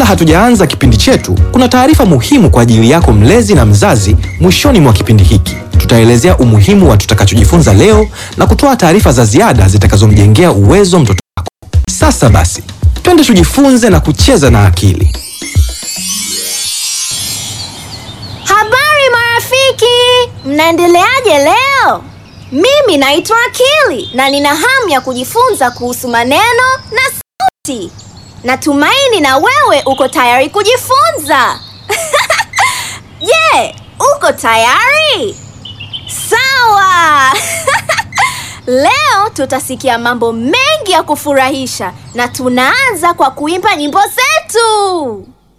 Kabla hatujaanza kipindi chetu, kuna taarifa muhimu kwa ajili yako mlezi na mzazi. Mwishoni mwa kipindi hiki, tutaelezea umuhimu wa tutakachojifunza leo na kutoa taarifa za ziada zitakazomjengea uwezo mtoto wako. Sasa basi, twende tujifunze na kucheza na akili. Habari marafiki, mnaendeleaje leo? Mimi naitwa Akili na nina hamu ya kujifunza kuhusu maneno na sauti. Natumaini na wewe uko tayari kujifunza. Je, uko tayari? Sawa. Leo tutasikia mambo mengi ya kufurahisha na tunaanza kwa kuimba nyimbo zetu.